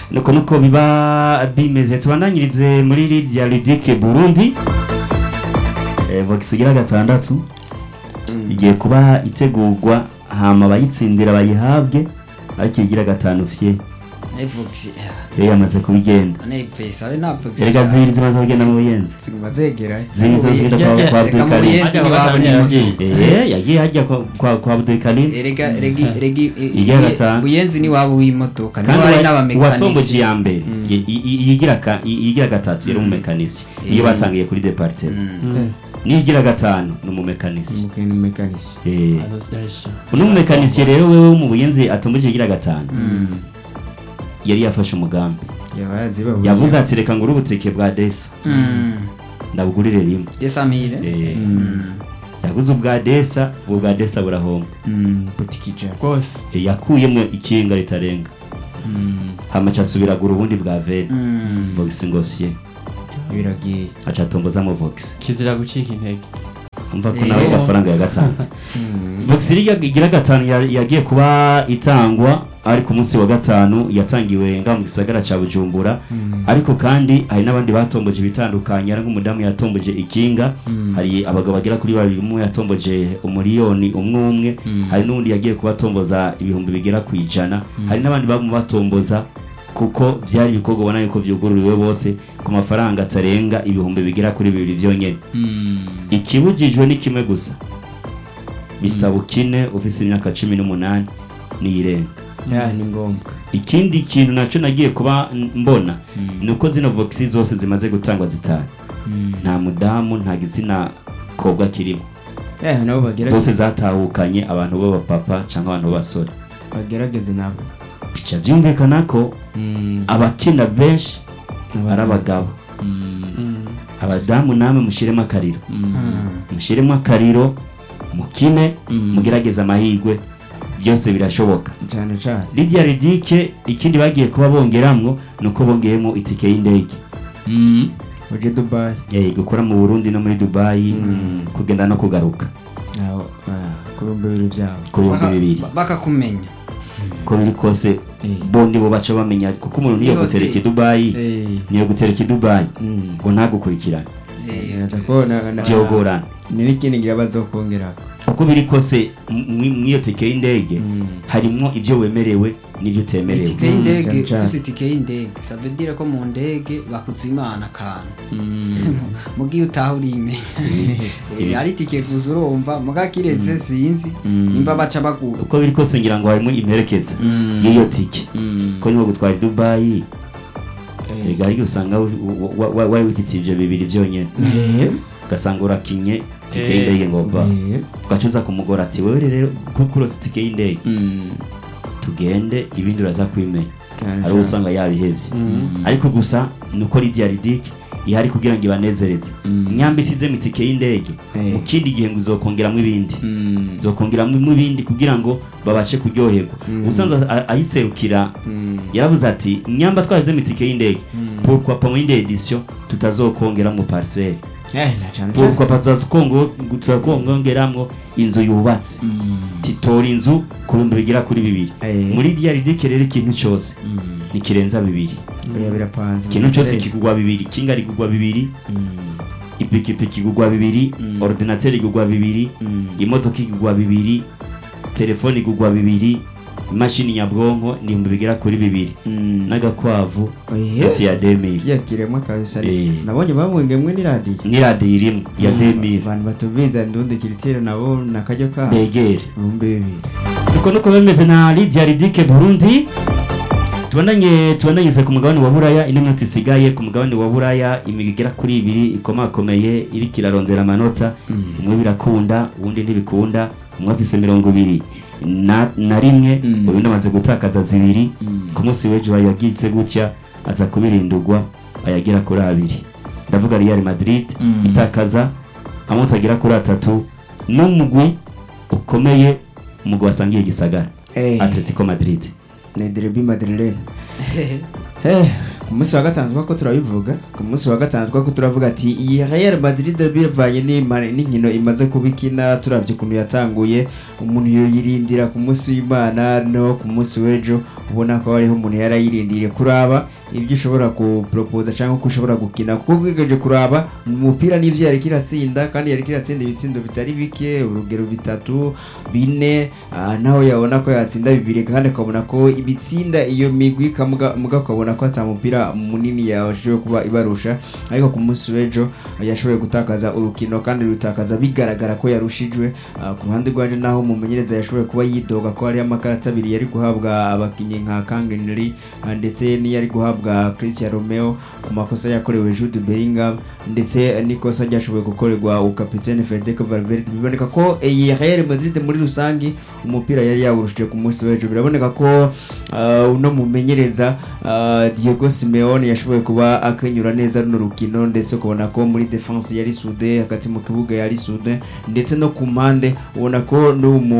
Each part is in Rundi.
nuko nuko biba bimeze tubandanyirize muri Lydia Ludic Burundi eh box igira gatandatu igiye kuba itegurwa hama abayitsindira bayihabwe ariko igira gatanu fye Evox yari yamaze kubigenda ane pesa ari na Evox erega zibiri zimaze kugenda mu buyenzi ziguma zegerayo zibiri zimaze kugenda kwa kwa Reka Abdul mu Karim buyenzi ntiwabona imodoka eh yagiye hajya kwa kwa, kwa Abdul Karim erega regi regi Igira gatanu. buyenzi ni wabo w'imodoka niho kandi hari wa- n'abamekanisi uwatomboje iya mbere i- i- i- iyigira ka- i- iyigira gatatu yari umumekanisi iyo Mm. batangiye kuri departement n'iyigira gatanu ni umumekanisi umukene mekanisi Eh, uno mumekanisiye rero wewe wo mu buyenzi atomboje iyigira gatanu yari yafashe umugambi yaba yaziba yavuze ati reka ngure ubutike bwa desa ndabugurire rimwe desamire Eh, yaguze ubwa desa ubu bwa desa burahomba butikija rwose Eh, yakuyemo ikinga ritarenga hamaca asubiragura ubundi bwa veni vox ngofye biragiye aca atombozamo vox kizira gucika intege umva ko Eh. nawe gafaranga yagatanze vox iriya igira gatanu ya- yagiye kuba itangwa ari ku munsi wa gatanu yatangiwe nga mu gisagara ca bujumbura ariko kandi hari n'abandi batomboje ibitandukanye ari nk'umudamu yatomboje ikinga hari abagabo bagera kuri babiri umwe yatomboje umuriyoni umwe umwe hari n'undi yagiye kuba atomboza ibihumbi bigera ku ijana hari n'abandi bamu batomboza kuko byari ibikorwa ubona yuko byugururiwe bose ku mafaranga atarenga ibihumbi bigera kuri bibiri byonyine ikibujijwe ni kimwe gusa bisaba ukine ufise imyaka cumi n'umunani n'iyirenga ya ni ngombwa ikindi kintu nacyo nagiye kuba n- mbona ni uko zino voxi zose zimaze gutangwa zitanu nta mudamu nta gitsina kobwa kirimo ya nabo zose bagerageze zatahukanye abantu b'abapapa cyangwa abantu b'abasore bagerageze nabo bica byumvikana ko abakina benshi ari abagabo abadamu namwe mushyiremo akariro mushyiremo akariro mukine mugerageze amahirwe byose birashoboka cyane cyane Lydia Ridike ikindi bagiye kuba bongeramwo ni uko bongeyemo itike y'indege uje dubayi Eh, gukora mu Burundi no muri Dubai kugenda no kugaruka aho ah, ku bihumbi bibiri byabo ku bihumbi bibiri bakakumenya ko biri kose Eh. bo nibo baca bamenya kuko umuntu niyo Niho gutereka i zi- Dubai Eh, niyo gutereka i Dubai mm. ngo ntagukurikirane Ngerageza ko na- na- byogorana ni n'ikindi ngira bazokongera uko biri kose mw'iyo tike y'indege harimwo ibyo wemerewe n'ibyo utemerewe itike y'indege cyane cyane. ufise itike y'indege ça veut dire ko mu ndege bakuzimana akantu mugiye utaha urimenya Eh, ari itike gusa urumva muga kiretse sinzi nimba baca bagura uko biri kose ngira ngo harimo imperekeza y'iyo tike ko niwo gutwara i Dubai ega ariko usanga wa- wa- wa- wari wifitiye ibyo bibiri byonyine ugasanga urakinye tike Eh. y'indege ngo va ugacuza kumugora ati wewe rero kuko urose tike y'indege tugende ibindi uraza kwimenya ari uwo usanga yabihevye ariko gusa ni uko Lydia Ridic ihari kugira ngo ibanezereze nyamba isizemo itike y'indege Eh. mu kindi gihe ngo uzokongeramo ibindi zokongeramo ibindi kugira ngo babashe kuryoherwa ubusanzwe a- ayiserukira yaravuze ati nyamba twashizemo itike y'indege pourquoi pas muri edition tutazokongeramo parcelle pourquoi pas tuzakongo- tuzakongeramwo inzu yubatse titora inzu ku bihumbi bigera kuri bibiri Eh. muri Lydia Ridic rero ikintu cyose ntikirenza bibiri oya birapanze ikintu cyose Neza. kigurwa bibiri kinga rigurwa bibiri ipikipiki igurwa bibiri ordinateur igurwa bibiri imodoka igurwa bibiri telefone igurwa bibiri imashini nyabwonko ni ibihumbi bigera kuri bibiri n'agakwavu Oye. ati ya demiri yakiremwa kabisa Eh. sinabonye bamwengemwe n'iradiyo n'iradiyo irimwe ya demiri abantu batubiza ndundi kiritiro nabo nakaryo kabo begere ibihumbi bibiri uko nuko bimeze na Lydia Ridike Burundi tubonanye tubonanyeze ku mugabane wa Buraya ino minota isigaye ku mugabane wa Buraya imigwi igera kuri ibiri ikomakomeye iriko irarondera amanota umwe birakunda uwundi ntibikunda umwe afise mirongo ibiri na, na rimwe uyu amaze gutakaza zibiri ku munsi w'ejo yagize gutya aza kubirindurwa ayagera kuri abiri ndavuga Real Madrid itakaza amanota agera kuri atatu n'umugwi ukomeye umugwi wasangiye gisagara Eh. Atletico Madrid ni derby madrilene Eh, ku munsi wa gatanu twako turabivuga ku munsi wa gatanu twako turavuga ati iyi Real Madrid bivanye n'ima- n'inkino imaze kubikina turavye ukuntu yatanguye umuntu yoyirindira ku munsi w'Imana no ku munsi w'ejo ubona ko hariho umuntu yarayirindiriye kuraba ibyo ushobora kuporopoza cyangwa uko ushobora gukina kuko ugerageje kuraba umupira n'ibyo yari kiratsinda kandi yari kiratsinda ibitsindo bitari bike urugero bitatu bine ah, naho yabona ko yatsinda bibiri kandi akabona ko ibitsinda iyo migwi kamuga muga ukabona ko ata mupira munini yashoboye kuba ibarusha ariko ku munsi w'ejo yashoboye gutakaza urukino kandi rutakaza bigaragara ko yarushijwe Ah, ku ruhande rwanje naho umumenyereza yashoboye kuba yidoga ko hariyo amakarita abiri yari guhabwa abakinnyi nka kangeneri ndetse n'iyari guhabwa christian romeo ku makosa yakorewe jude bellingham ndetse n'ikosa ryashoboye gukorerwa ukapitene federico valverde biboneka ko iyi real madrid muri rusange umupira yari yawurushije ku munsi w'ejo biraboneka ko ah, uno mumenyereza ah, diego simeone yashoboye kuba akenyura neza runo rukino ndetse ukabona ko muri defense yari sude hagati mu kibuga yari sude ndetse no ku mpande ubona ko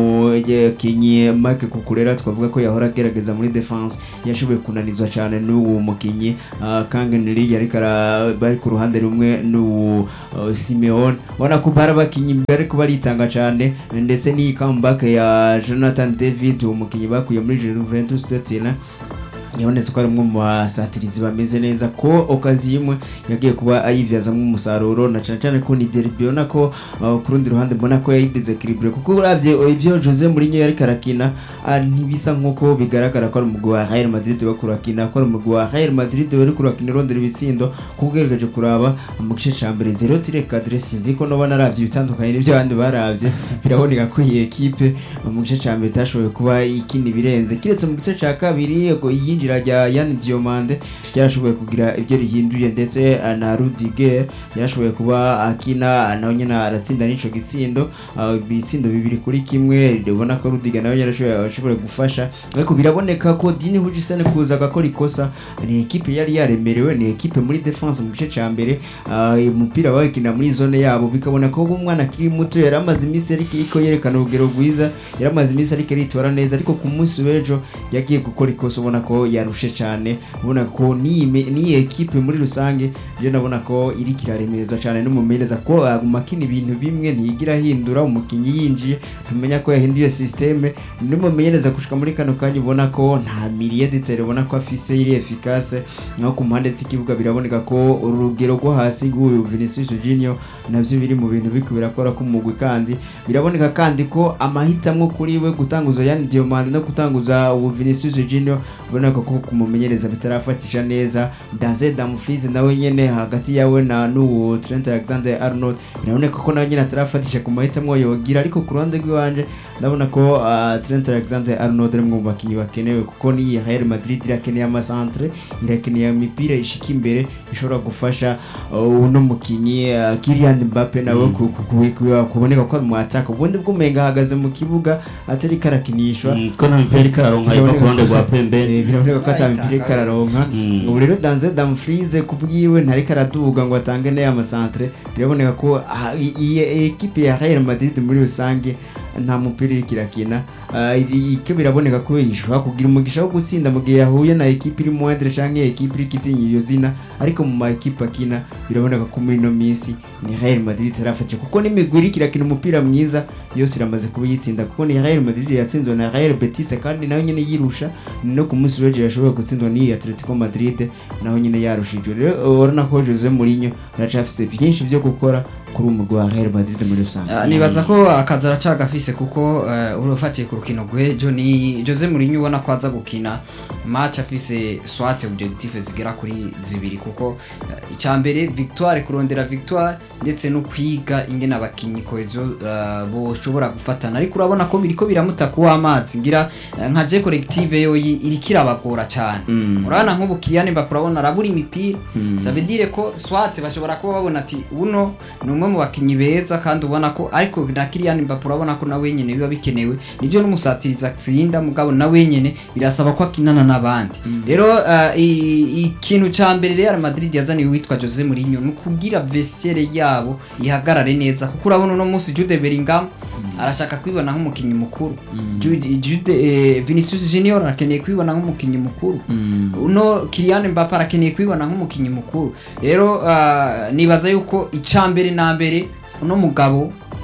n'umukinnyi Mike Kukurera twavuga ko yahora agerageza muri defense yashoboye kunanizwa cyane n'uwo mukinnyi uh, Kangeneri yari kara bari ku ruhande rumwe n'uwo uh, Simeone ubona ko bari abakinnyi bari kuba baritanga cyane ndetse n'iyi comeback ya Jonathan David uwo mukinnyi bakuye muri Juventus de Turin yabonetse ko ari umwe mu basatirizi bameze neza ko okazi imwe yagiye kuba ayivyazamo umusaruro na cyane cyane ko ni derby ubona ko uh, ku rundi ruhande mbona ko yayidesekiribure kuko uravye ibyo Jose Mourinho yari karakina ah, ntibisa nk'uko bigaragara ko ari umugwi wa Real Madrid wo kurakina ko ari umugwi wa Real Madrid wari kurakina irondera ibitsindo kuko ugerageje kuraba mu gice ca mbere zero tire cadre sinzi ko noba naravye ibitandukanye n'ibyo abandi baravye biraboneka ko iyi ekipe mu gice ca mbere itashoboye kuba ikina ibirenze kiretse mu gice ca kabiri ngo iyinjira rya Yann Diomande ryarashoboye kugira ibyo rihinduye ndetse ah, na Rudiger yarashoboye kuba akina nawe nyine aratsinda n'ico gitsindo ah, ibitsindo bibiri kuri kimwe ubona ko Rudiger nawe yarashoboye ashoboye gufasha ariko biraboneka ko Dini Hujisen kuza agakora ikosa ni ekipe yari yaremerewe ni ekipe muri defense mu gice ca mbere ah, umupira bawukina muri zone yabo bikabona ko umwana akiri muto yari amaze iminsi ariko yerekana urugero rwiza yari amaze iminsi ariko aritora neza ariko ku munsi w'ejo yagiye gukora ikosa ubona ko yarushe cyane ubona ko n'iyi me- n'iyi ekipe muri rusange byo nabona ko iri kiraremezwa cyane n'umumenyereza ko aguma akina ibintu bimwe ntiyigira ahindura umukinnyi yinjiye tumenya ko yahinduye systeme n'umumenyereza gushika muri kano kanya ubona ko nta miliye ditere ubona ko afise iri efficace naho ku mpande z'ikibuga biraboneka ko urugero rwo hasi rw'uyu Vinicius Junior nabyo biri mu bintu biko birakora k'umugwi kandi biraboneka kandi ko amahitamo kuri we gutanguza Yann Diomande no gutanguza ubu Vinicius Junior uboneka ko kumumenyereza bitarafatisha neza Daze Dumfries nawe nyene hagati yawe na n'uwo Trent Alexander Arnold biraboneka ko nawe nyene atarafatisha ku mahitamo yogira ariko ku ruhande rw'iwanje ndabona ko uh, Trent Alexander Arnold ari mu bakinnyi bakenewe kuko ni Real Madrid irakeneye amasantre irakeneye imipira ishika imbere ishobora gufasha uh, uno mukinnyi uh, Kylian Mbappe nawe ku- ku- ku- ku- kuboneka ko ari mu attack ubundi bw'umenga ahagaze mu kibuga atari karakinishwa Mm, ko nta mipira ariko araronka iva ku ruhande rwa pembe Eh, biraboneka ko atamipira kararonka Mm. ubu rero danze damfrize ku bwiwe ntariko araduga ngo atange n'aya masantre biraboneka ko ah, i- iyi ekipe ya Real Madrid muri rusange nta mupira iriko irakina Ah, iri- icyo biraboneka ko ishobora kugira umugisha wo gutsinda mu gihe yahuye na ekipe iri moindre canke ekipe iri kitinya iyo zina ariko mu ma ekipe akina biraboneka ko muri ino minsi ni Real Madrid itarafashe kuko n'imigwi iriko irakina umupira mwiza yose iramaze kuba yitsinda kuko ni Real Madrid yatsinzwe na Real Betis kandi nayo nyene yirusha no ku munsi w'ejo yashoboye gutsindwa n'iyi Atletico Madrid naho nyene yarushijwe rero urabona ko Jose Mourinho aracafise byinshi byo gukora kuri uwo mugwi wa Real Madrid muri rusange Ah, nibaza ko akazi aracagafise kuko eh, urufatiye ku rukino rw'ejo ni Jose Mourinho ubona ko aza gukina match afise swat objectif zigera kuri zibiri kuko eh, icya mbere victoire kurondera victoire ndetse no kwiga ingene abakinyi kohezo uh, boshobora gufatana ariko urabona ko biriko biramuta kuwa amazi ngira eh, nka je collective yo yi- iriko irabagora cyane urabona nk'ubu Kylian Mbappe urabona arabura imipira ça veut dire ko swat bashobora kuba babona ati uno ni umwe mu bakinyi beza kandi ubona ko ariko na Kylian Mbappe urabona ko nawe nyene biba bikenewe nivyo n'umusatiriza atsinda mugabo nawe nyene birasaba ko akinana n'abandi rero uh, i- ikintu ca mbere Real Madrid yazaniye witwa Jose Mourinho ni ukugira vestiaire yabo ihagarare neza kuko urabona uno munsi Jude Bellingham arashaka kwibona nk'umukinnyi mukuru Jude, Jude eh, Vinicius Junior arakeneye kwibona nk'umukinnyi mukuru uno Kylian Mbappe arakeneye kwibona nk'umukinnyi mukuru rero uh, nibaza yuko icambere na mbere uno mugabo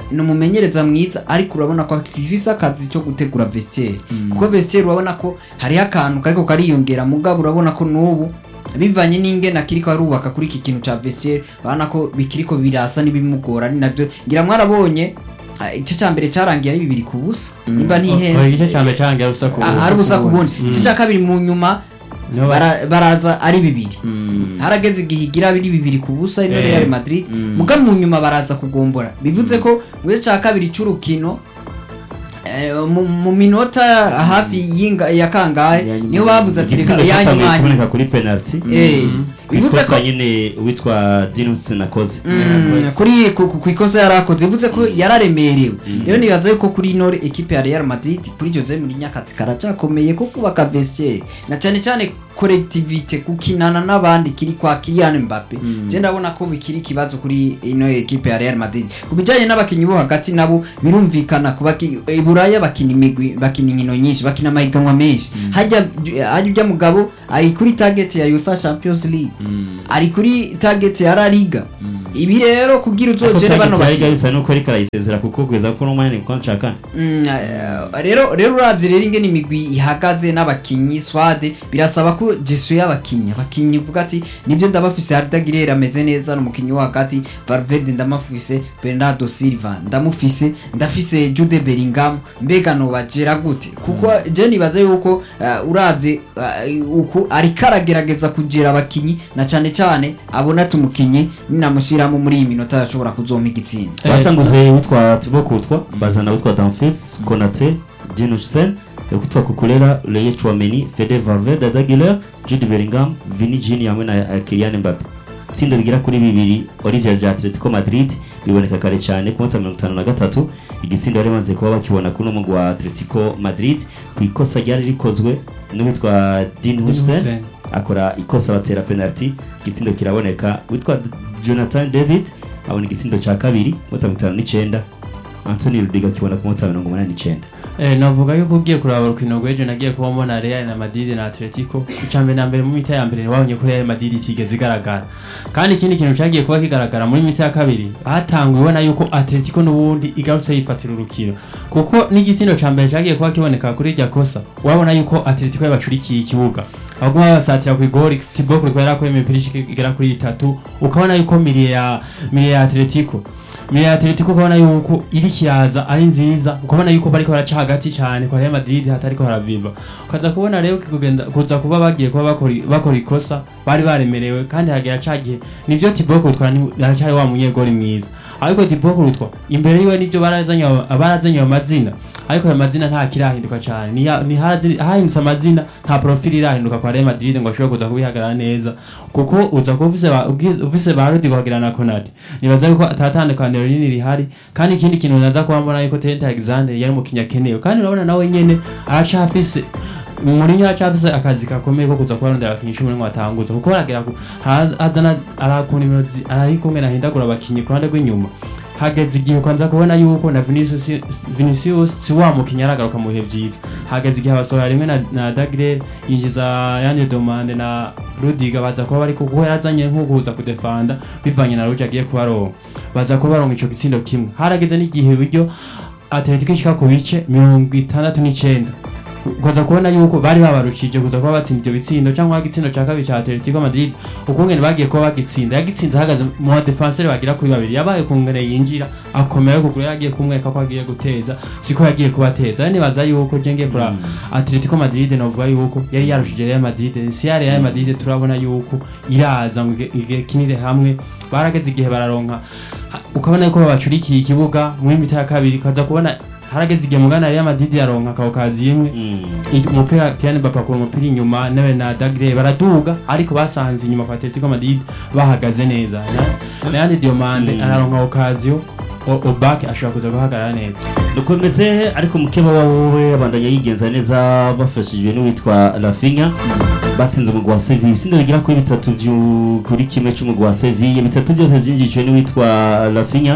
ni umumenyereza mwiza ariko urabona ko afise akazi cyo gutegura vestiaire kuko vestiaire urabona ko hariho akantu kariko kariyongera mugabo urabona ko n'ubu bivanye n'ingene akiriko arubaka kuri iki kintu ca vestiaire urabona ko bikiriko birasa n'ibimugora ari navyo ngira mwarabonye ah, igice ca mbere carangiye ari bibiri ku busa nimba Oya, ntihenze igice cya mbere cyarangiye ari ubusa ku Ah, busa. ari ubusa ku bundi igice ca kabiri mu nyuma Niho ba- bara- baraza ari bibiri harageze igihe igira biri bibiri ku busa ino Eh. Real Madrid muga mu nyuma baraza kugombora bivuze ko mu gice cya kabiri cy'urukino eh, mu- mu minota hafi y'inga- ya kangahe Ya nyuma. niho bavuze ati reka igitsina ya cyatangiye nyuma kuboneka kuri penalty Eh, bivuze ko ikosa nyine uwitwa Dinus nakoze Mm, kuri ku- ku ku ikosa yari akoze bivuze ko yararemerewe rero nibaza yuko kuri ino ekipe ya Real Madrid kuri Jose Mourinho akazi karacakomeye ko kubaka vestiaire na cyane cyane collectivité gukinana n'abandi kiri kwa Kylian Mbappe je ndabona ko bikiri ikibazo kuri ino ekipe ya Real Madrid ku bijanye n'abakinyi bo hagati nabo birumvikana kuba i Buraya bakina imigwi bakina inkino nyinshi bakina amahiganwa menshi hajya hajya ujya mugabo ari kuri target ya UEFA Champions League ari kuri target ya La Liga ibi rero kugira uzogere bano bakinnyi bakinyi bisa nuko ariko arayisezera kuko kugeza ko n'umwanya ni kontra kane Mm, eh, rero rero uravye rero ingene imigwi ihagaze n'abakinyi swade birasaba ko jesu y'abakinyi abakinyi uvuga ati nivyo ndabafise Arda Güler ameze neza n'umukinyi wo hagati Valverde ndamufise Bernardo Silva ndamufise ndafise Jude Bellingham mbega nobagera gute kuko je nibaza yuko uh, uravye uh, uku ariko aragerageza kugera abakinyi na cane cane abona ati umukinyi ninamushiramo muri iyi minota ashobora kuzompa igitsinda Eh, batanguze witwa Thibaut Courtois bazana witwa Dumfries Konate Dinushen witwa Kukulera Leye Chouameni Fede Valverde Arda Güler Jude Bellingham Vini Jini hamwe na eh, Kylian Mbappe itsinda bigera kuri bibiri Olivier rya Atletico Madrid biboneka kare cyane ku munsi wa mirongo itanu na gatatu igitsinda bari bamaze kuba bakibona kuri uno mugwi wa Atletico Madrid ku ikosa ryari rikozwe n'uwitwa Dean Huijsen Hussein. akora ikosa batera penalty igitsindo kiraboneka witwa Jonathan David abona igitsindo cya kabiri mota mirongo itanu n'icyenda Anthony Rudiga akibona ku mota mirongo umunani n'icyenda Eh, navuga yuko ugiye kuraba urukino rw'ejo nagiye kuba mbona Real na Madrid na Atletico icya mbere na mbere mu mita ya mbere wabonye ko Real Madrid itigeze igaragara kandi ikindi kintu cyagiye kuba kigaragara muri mita ya kabiri hatanguwe ubona yuko Atletico n'ubundi igarutse yifatira urukino kuko n'igitsindo cya mbere cyagiye kuba kiboneka kuri irya kosa wabona yuko Atletico yabacurikiye ikibuga ahubwo babasatira ku igori Thibaut Courtois yarakuye imipira ishika igera kuri itatu ukabona yuko miliye ya miliye ya Atletico miliye ya Atletico ukabona yuko iri kiraza ari nziza ukabona yuko bariko baraca hagati cyane kwa Real Madrid hatariko haraviva ukaza kubona rero kugenda kuza kuba bagiye kuba bakora bakora ikosa bari baremerewe kandi hagera cagiye nivyo Thibaut Courtois ni- aracyari wa munyegori mwiza ariko Thibaut Courtois imbere yiwe nivyo barazanye barazanye amazina ariko ayo mazina nta kirahinduka cyane ni ya- ni hazi- hahindutse amazina nta profile irahinduka kwa Real Madrid ngo ashobore kuza kubihagarara neza kuko uza kuba ufise ba- ubwi- ufise ba Rudiger wagira na Konate nibaza yuko atatandukaniro rinini rihari kandi ikindi kintu naza kuba mbona yuko Trent Alexander yari mu kinyakenewe kandi urabona nawe nyene aracafise Mourinho aracafise akazi gakomeye ko kuza kubarondera abakinyi cumi n'umwe batanguza kuko aragera ku ha- azana arakuna imirozi ararikumwe nahindagura abakinyi ku ruhande rw'inyuma hageze igihe kwanza kubona yuko na Vinicius Vinicius si wa mukinnyi aragaruka mu bihe byiza hageze igihe abasohora rimwe na, na Dagre yinjiza Yande Domande na Rudiga baza kuba bari kuko yazanye nko kuza kudefanda bivanye na Ruja agiye kubaronka baza kuba baronka ico gitsindo kimwe harageze n'igihe buryo Atletico ishika ku bice mirongo itandatu n'icenda kuza kubona yuko bari babarushije kuza kuba batsinda ibyo bitsindo cyangwa igitsindo cya kabiri cya Atletico Madrid ukungene bagiye kuba bagitsinda yagitsinze ahagaze mu defenseur bagira kuri babiri yabaye kungene yinjira akomeye kugura yagiye kumweka ko agiye guteza siko yagiye kubateza yani baza yuko je ngiye kura Atletico Madrid novuga yuko yari yarushije Real Madrid si ya Real Madrid turabona yuko iraza ngo ige- igekinire hamwe barageze igihe bararonka ha- ukabona yuko babacurikiye ikibuga muri mita ya kabiri kaza kubona harageze igihe mugana Real Madrid yaronka ako kazi imwe I- umupira Kylian Mbappe akura umupira inyuma nawe na Dagre baraduga ariko basanze inyuma kwa Atletico Madrid bahagaze neza Na- Leandro Diomande Mm. araronka occasion O- Obake ashobora kuza guhagarara neza nuko bimeze ariko mukeba wowe abandanya yigenza neza bafashijwe n'uwitwa Rafinha batsinze umugwi wa Sevilla ibitsindo bigera kuri bitatu vyu- kuri kimwe cy'umugwi wa Sevilla bitatu byose byinjijwe n'uwitwa Rafinha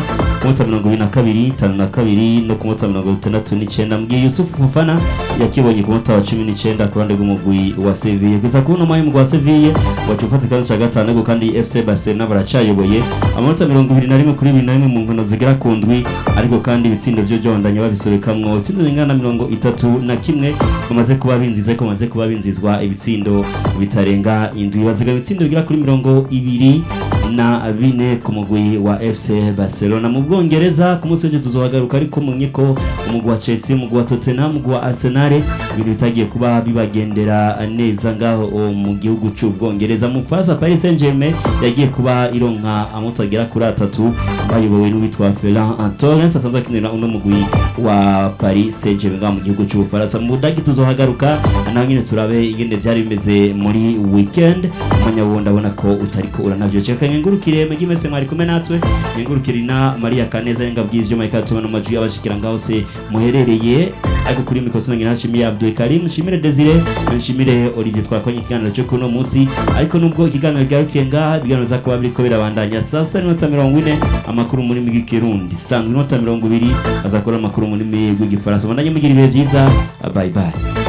ku munsi wa mirongo ibiri na kabiri itanu na kabiri no ku munsi wa mirongo itandatu n'icyenda mbwiye yusufu fufana yakibonye ku munsi wa cumi n'icyenda ku ruhande rw'umugwi wa seviye gusa kuri uno mwanya umugwi wa seviye wacu ufata ikibazo cya gatanu ariko kandi fc barcelona baracyayoboye amanota mirongo ibiri na rimwe kuri bibiri na rimwe mu nkino zigera ku ndwi ariko kandi ibitsindo byo byondanye babisorekamwo itsindo ringana na mirongo itatu na kimwe bamaze kuba binziza ko bamaze kuba binzizwa ibitsindo bitarenga indwi baziga ibitsindo bigera kuri mirongo ibiri na bine ku mugwi wa FC Barcelona mu Bwongereza ku munsi w'ejo tuzohagaruka ariko mu nyiko umugwi wa Chelsea umugwi wa Tottenham umugwi wa Arsenal ibintu bitagiye kuba bibagendera neza ngaho o, mu gihugu cy'Ubwongereza mu Faransa Paris Saint-Germain yagiye kuba ironka amanota agera kuri atatu bayobowe n'uwitwa Ferran Torres asanzwe akinira uno mugwi wa Paris Saint-Germain ngaho mu gihugu cy'Ubufaransa mu Budagi tuzohagaruka naho nyine turabe ingene byari bimeze muri weekend umwanya wundi abona ko utariko uranavyo ceka ngengurukire megi mese mwari kumwe natwe ngengurukire na Maria Kaneza yenga bw'ivyo mayika tubona mu majwi y'abashikira ngaho se muherereye ariko kuri mikoro ngira nshimiye Abdul Karim nshimire Desire nshimire Olivier twakonye ikiganiro cyo kuno munsi ariko nubwo ikiganiro byarukiye ngaha ibiganiro za kuba biriko birabandanya saa sita n'iminota mirongo ine amakuru muri migi kirundi saa iminota mirongo ibiri azakora amakuru muri migi rw'igifaransa bandanye mugira ibihe byiza bye bye